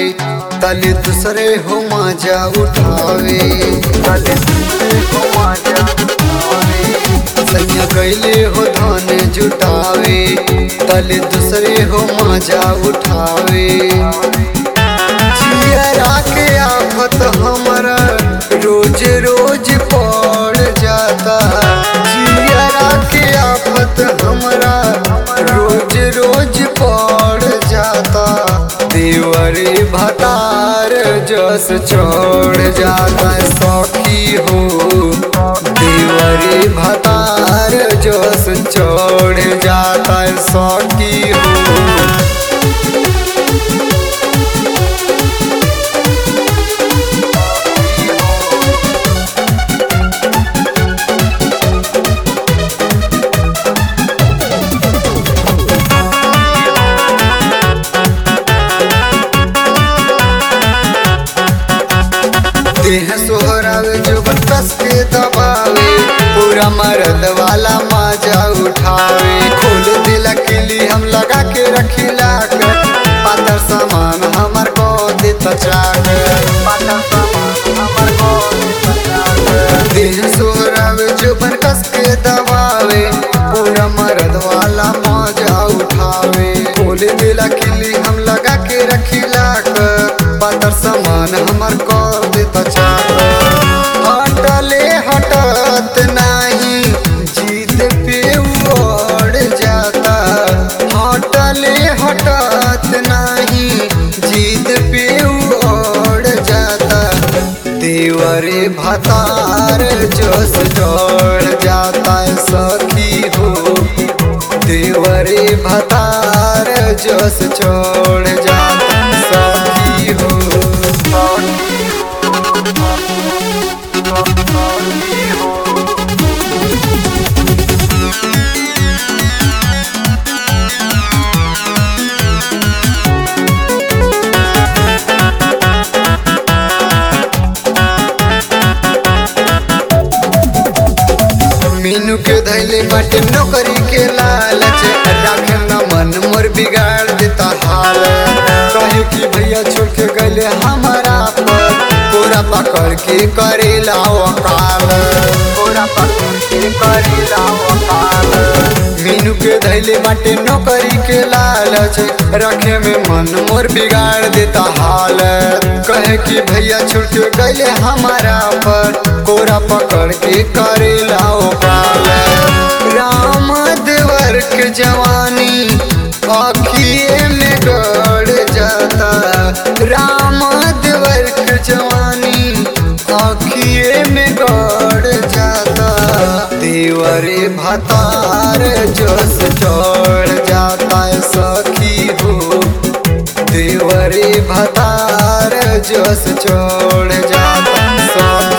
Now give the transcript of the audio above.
तले दूसरे हो मजा उठावे तले दूसरे हो मजा उठावे सैया गैले हो धन जुटावे तले दूसरे हो मजा उठावे जियरा के आफत हमरा रोज रोज पड़ जाता जियरा के आफत हमरा रोज रोज पड़ जाता देवरे भतार जस छोड़ जाता सखी हो देवरे भतार जस छोड़ जाता सखी हो देह सोहरावे जो कस के दबावे पूरा मर्द वाला मजा उठावे खोल दिला किली हम लगा के रखिला कर पातर सामान हमर को देता चाकर पातर सामान हमर को देता चाकर देह सोहरावे जो कस के दबावे पूरा मर्द वाला मजा उठावे खोल दिला किली हम लगा के रखिला कर पातर सामान हमर को देता चाकर हटले हटत नाही जीत पे उड़ जाता हटले हटत नाही जीत पे उड़ जाता देवरे भतार जोश जोड़ जाता है सखी हो देवरे भतार जोश छोड़ जाता है सखी हो मीनू के धैले बाटे नौकरी के लालच राखे न मन मोर बिगाड़ देता हाल कहे कि भैया छोड़ के गले हमारा पर पूरा पकड़ के करेला वकाल पूरा पकड़ के करेला वकाल मीनू के धैले बाटे नौकरी के लालच रखे में मन मोर बिगाड़ देता हाल कहे कि भैया छोड़ के गले हमारा पर कोरा पकड़ के करेला ओकाल राम देवर के जवानी अखिए में गड़ जाता राम देवर के जवानी अखिए में गड़ जाता देवरे भतार जोश चढ़ जाता है सखी हो देवरे भतार जोश छोड़ जाता है सखी